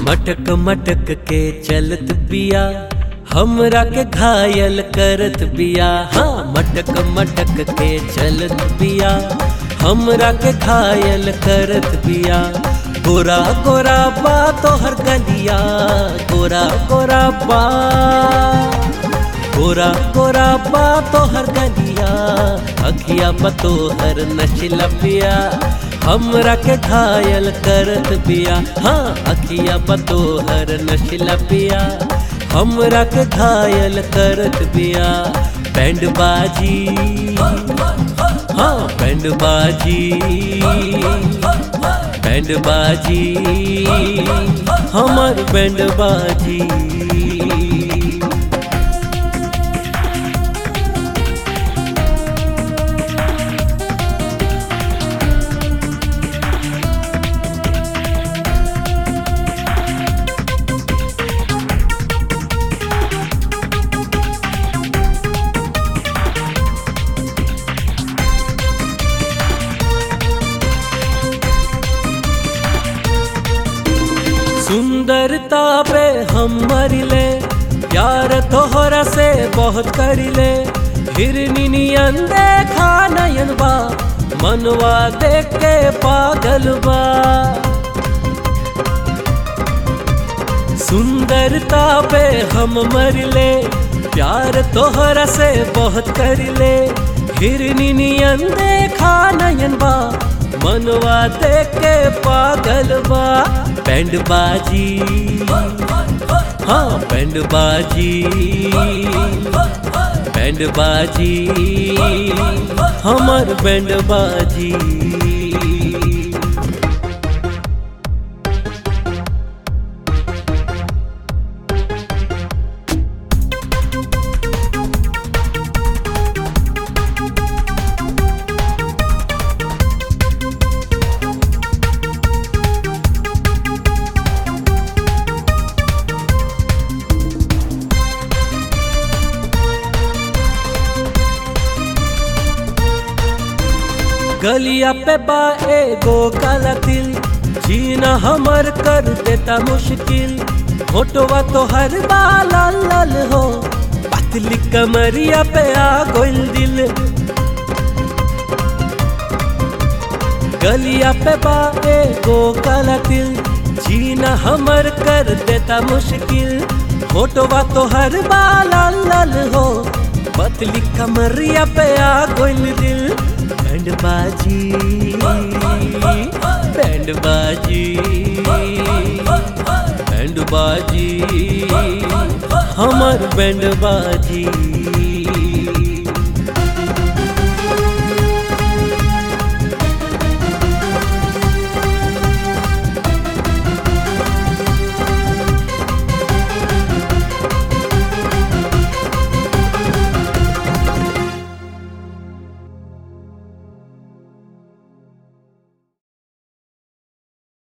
मटक मटक के चलत बिया हमरा के घायल करत बिया हाँ मटक मटक के चलत बिया हमरा के घायल करत बिया गोरा गोरा बा तोहर गलिया गोरा गोरा बा गोरा गोरा बा तोहर गलिया अखिया बतोहर नशिला पिया हमरा के घायल करत बिया हाँ अखिया बतोहर नशिला पिया हमरा के घायल करत बिया बैंड बाजी हाँ बैंड बाजी बैंड बाजी हमर बैंड बाजी सुंदरता पे हम मरिले प्यार तोहरा से बहुत करिले हिरनी नियन देखा नयन बा मनवा देख के पागल बा सुंदरता पे हम मरिले प्यार तोहरा से बहुत करिले हिरनी नियन देखा नयन बा मनवा देख के पागल बा बैंड बाजी हाँ बैंड बाजी बैंड बाजी हमर बैंड बाजी गलिया पे बा एगो काला तिल जीना हमर कर देता मुश्किल फोटोवा तो हर बाला लाल हो पतली कमरिया पे आ गोल दिल गलिया पे बा एगो काला तिल जीना हमर कर देता मुश्किल फोटोवा तो हर बाला लाल हो पतली कमरिया पे आ गोल दिल बैंड बाजी बैंड बाजी बैंड बाजी हमर बैंड बाजी